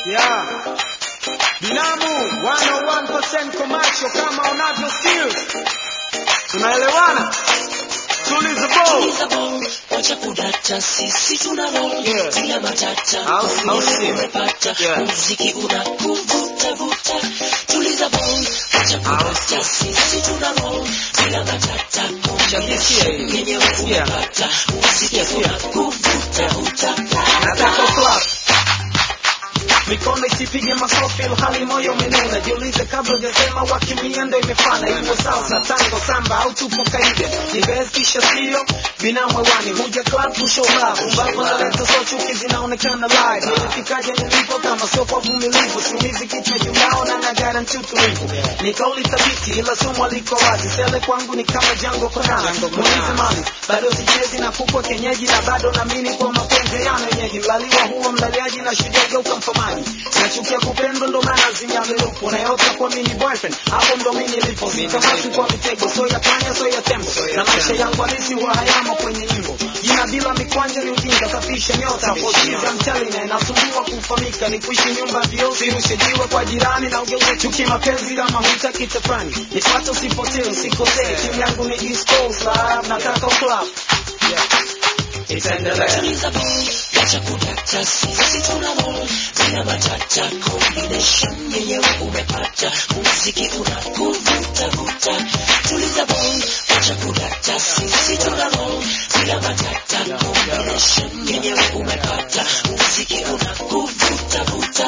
Yeah. Binamu 101% commercial kama unavyo skills. Tunaelewana? Tuliza ball. Wacha kudata, sisi tuna roll Yeah. bila matata, Au si- au si. umepata Yeah. muziki unakuvuta vuta, tuliza ball. Wacha kudata, sisi tuna roll bila matata, Sikia hii. yenyewe Sikia. umepata muziki Sikia, sikia. unakuvuta vuta. Nataka clap. Mikono isipige makofi hali moyo umenuna. Jiulize kabla hujasema wakimia ndo imefana. Iwe salsa, tango, samba au tupo kaide. Nibes kisha sio binamu hewani. Huja club to show love. Umbavu naleta so chuki zinaonekana live. Nilifikaje nilipo kama sio kwa vumilivu. Siumizi kichwa juu yao na na guarantee utulivu. Ni kauli thabiti ila somo liko wazi. Sele kwangu ni kama jango kona. Muulize mali. Bado sichezi na kukwa kenyeji na bado naamini kwa mapenzi ya wenyeji. Mlaliwa huwa mlaliaji na shujaa geuka mfamaji. Nachukia kupendwa ndo maana zinyamilupo. Naota kwa mini boyfriend. Hapo ndo mimi nilipo. Sikamati kwa mitego. So ya panya so ya tembo. Na maisha yangu halisi huwa hayamo kwenye nyimbo. Jina bila mikwanja ni ujinga. Safisha nyota. Poshiza mchali na inasumbua kufahamika. Ni kuishi nyumba vio. Sirushe jiwe kwa jirani na ugeuze chuki mapenzi kama hutaki tafani. Nipate usipotee usikosee. Timu yangu ni East Coast Live. Nataka uclub. Itaendelea. Tuliza ball, wacha kudata, sisi tuna roll bila matata, combination yenyewe umepata, muziki unakuvuta vuta. Tuliza ball, wacha kudata, sisi tuna roll bila matata, combination yenyewe umepata, muziki unakuvuta vuta.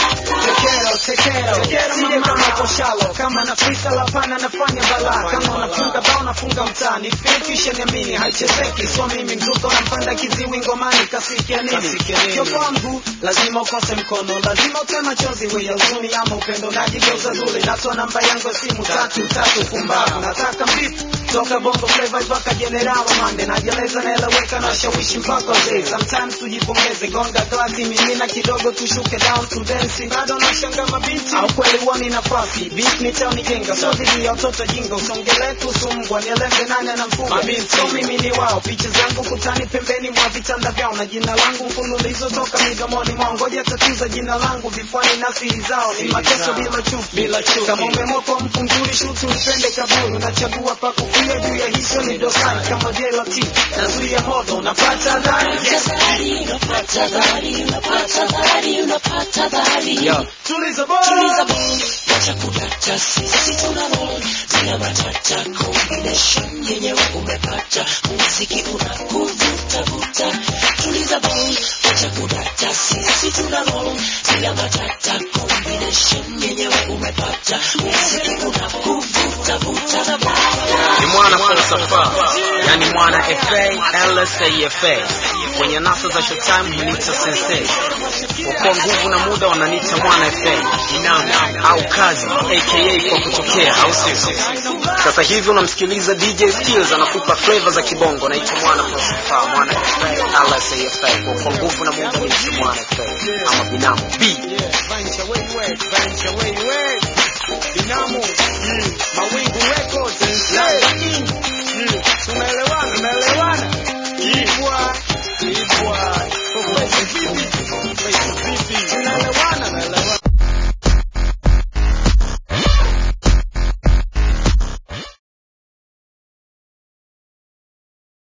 Tekero, tekero, sije kama koshalo kama na frisa la pana nafanya balaa kama unafunga bao nafunga mtaani fikisha niamini haichezeki so mimi mzuko nampanda kiziwi ngomani kasikia nini kio kwangu lazima ukose mkono lazima utoe machozi we ya huzuni ama upendo najigeuza zuri natoa namba yangu ya simu tatu tatu pumbavu nataka mbifu toka bongo flava mpaka general mande najeleza naeleweka na shawishi mpaka wazee sometimes tujipongeze gonga glasi mimina kidogo tushuke down to dance bado nashanga mabinti au kweli wani nafasi beat ni tao nijenga so dhidi ya watoto jinga usongele kusumbwa nieleze nane na mfuga mabinti so mimi ni wao picha zangu kutani pembeni mwa vitanda vyao na jina langu mfululizo toka midomoni mwao ngoja tatiza jina langu vifuani na siri zao ni mateso bila chuki bila chuki kama umemoka mfunguri shutu upende kaburu nachagua pa kufia juu ya hizo ni dosari kama jelati nazuia moto napata dhari yes. Dhari, unapata dhari, unapata dhari, unapata dhari. Yo, tuliza boy. Tuliza ball, wacha kudata, sisi tuna roll bila matata, combination yenyewe umepata, muziki unakuvuta vuta. Tuliza ball, wacha kudata, sisi tuna roll bila matata, combination yenyewe umepata, muziki unakuvuta vuta. ni mwana falsafa yani mwana fa lsafa kwenye nasa za showtime hunita sensei wakuwa nguvu na muda wananita mwana fa inamu au kazi aka kwa kutokea au sio sasa hivi unamsikiliza dj skills anakupa flavor za kibongo naitwa mwana falsafa mwana fa lsafa kwa nguvu na muda naitwa mwana fa ama binamu b